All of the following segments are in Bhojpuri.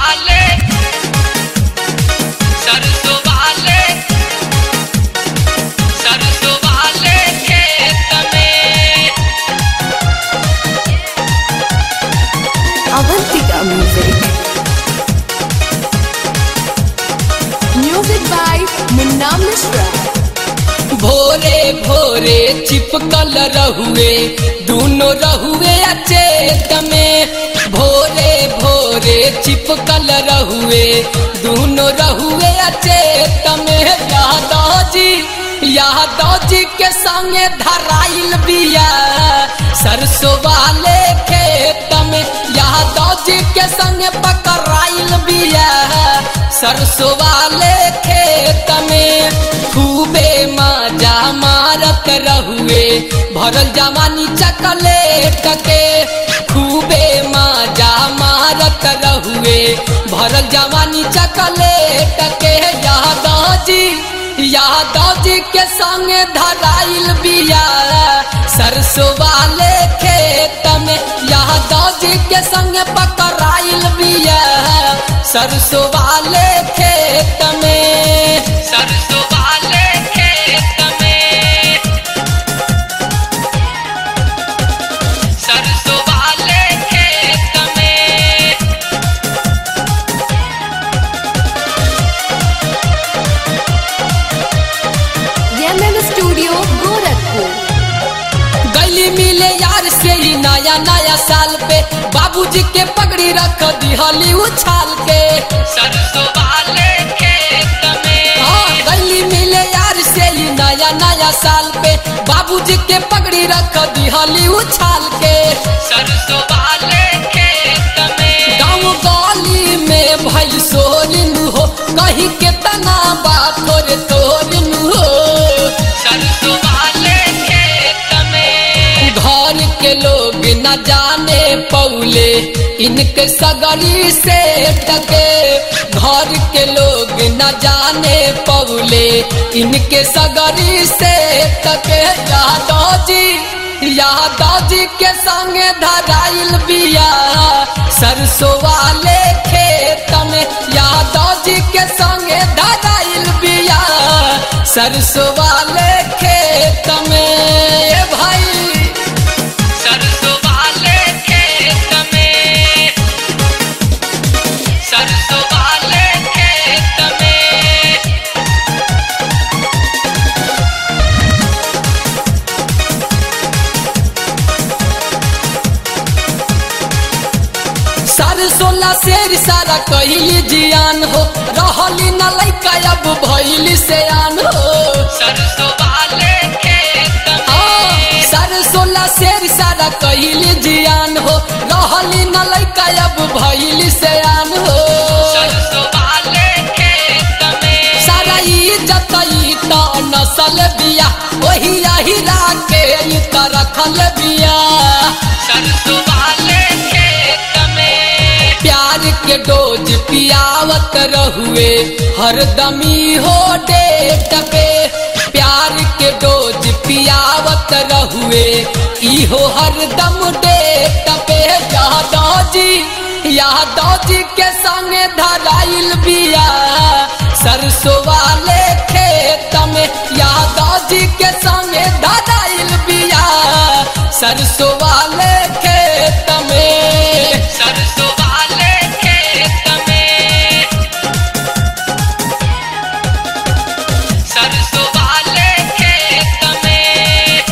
वाले सरसों वाले सरसों वाले खेत में Avantika Music. Music by Munna Mishra. भोरे भोरे चिपकल रहुए दोनों रहुए अचेत में भोरे भोरे चिपकल रहुए दोनों रहुए अचेत में यादव जी यादव जी के संगे धराइल बिया सरसों वाले खेत में यादव जी के संगे पकड़ाइल बिया सरसों वाले खेत में खूबे मजा मारत रहुए भरल जवानी चकलेट के खूबे मजा मारत रहुए भरल जवानी चकलेट के यादव जी यादव जी के संग धराइल बिया सरसों वाले खेत में यादव जी के संग पकड़ाइल बिया सरसों वाले खेत में सरसों वाले खेत में सरसों वाले खेत में MM Studio, Gorakhpur. गली मिले यार से ही नया नया साल पे बाबूजी के पगड़ी रख दिहली उछाल के सरसों वाले खेत में हाँ गली मिले यार से ही नया नया साल पे बाबूजी के पगड़ी रख दिहली उछाल के सरसों वाले खेत में गाँव गली में भाई सोरिन हो कहीं केतना बात तोरे तोरिन हो सरसों वाले खेत में घर के लोग न जाने पौले इनके सगरी से टके घर के लोग न जाने पौले इनके सगरी से टके यादव जी यादव जी के संग धराइल बिया सरसों वाले खेत में यादव जी के संग धराइल बिया सरसों वाले खेत में ए भाई सरसों वाले खेत में सरसों वाले खेत में सरसोला शेर सारा कहली जियान हो रहली न लैका अब भैली से आन हो सरसों वाले खेत में सरसोला शेर सारा कहली जियान हो रहली न लैका अब भैली से आन हो सरसों वाले खेत में सारा इज्जत ई त नसल बिया वही अहिरा के ई त रखल बिया सरसों वाले खेत में प्यार के डोज पियावत रहुए हरदमी हो डेट पे प्यार के डोज पियावत रहुए इहो हरदम डेट पे यादव जी यादव जी के संग धराइल बिया सरसों वाले खेत में यादव जी के संग धराइल बिया सरसों वाले खेत में सरसों वाले खेत में सरसों वाले खेत में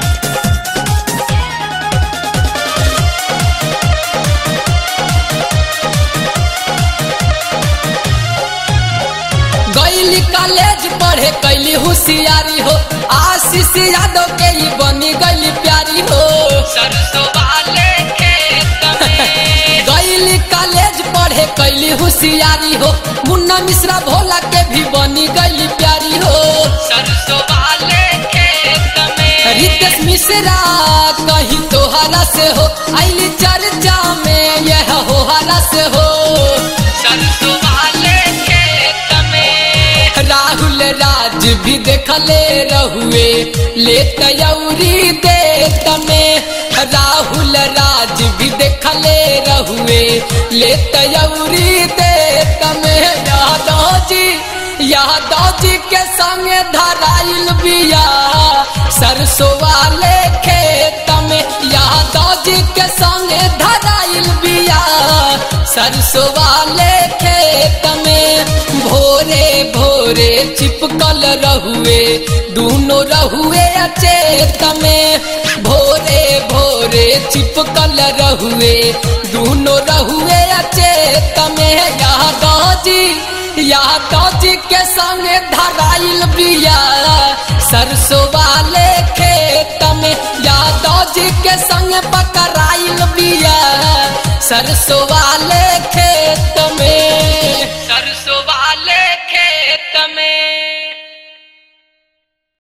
गैली कॉलेज पढ़े कैली होशियारी हो आशीष यादव के ही बनी गैली प्यारी हो सरसों वाले खेत में गैली कॉलेज पढ़े कैली होशियारी हो मुन्ना मिश्रा भोला के भी बनी गैली प्यारी हो सरसों वाले खेत में रितेश मिश्रा कहीं तोहरा से हो आइली चर्चा में यह होहरा से हो सरसों वाले खेत में राहुल राज भी देखले रहुए ले तयौरी देत में राहुल राज भी देख दिहले रहुए ले तयौरी दे तमे यादव जी यादव जी के संगे धराइल बिया सरसों वाले खेत में यादव जी के संगे धराइल बिया सरसों वाले खेत में भोरे भोरे चिपकल रहुए दोनों रहुए अचेत में भोरे भोरे चिपकल रहुए दोनों रहुए अचेत में यादव जी यादव जी के संगे धराइल बिया सरसों वाले खेत में यादव जी के संग पकड़ाइल बिया सरसों वाले